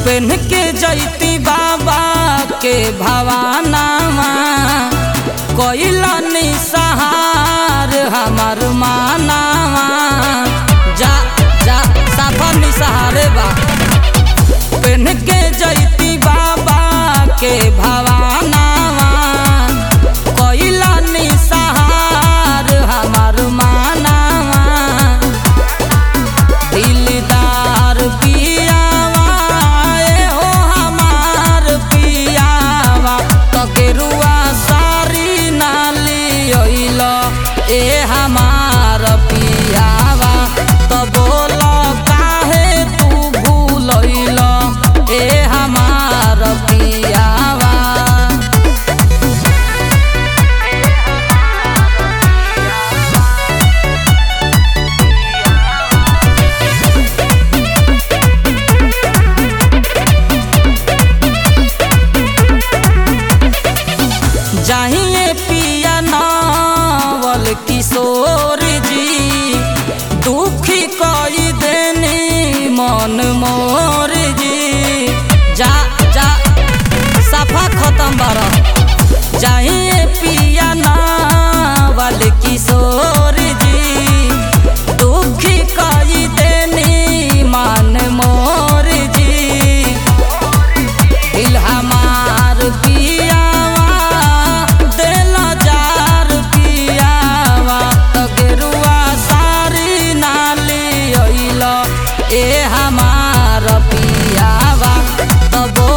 PAN के जैती बाबा के भवानावा कोइला निसहार हमार मानावा जा जा साफा निसहारे बा पेन के जैती बाबा के भवानावा कोइला निसहार हमार मानावा दिलदार पियावा ए हो हमार पियावा तकेरुआ सारी नाली ओइल ए हमार पियावा त बोल काहे तू भूलइल ए हमार पियावा जाहिए पिया नावल किशोर जी दुखी कई देनी मन मोर जी जा जा सफा खत्म बारा जाहिए पिया नावल किशोर जी दुखी कई देनी मन मोर जी दिल हमार पियावा दिल जार पियावा तगरुआ सारी नाली ओइल ए हमार पियावा तब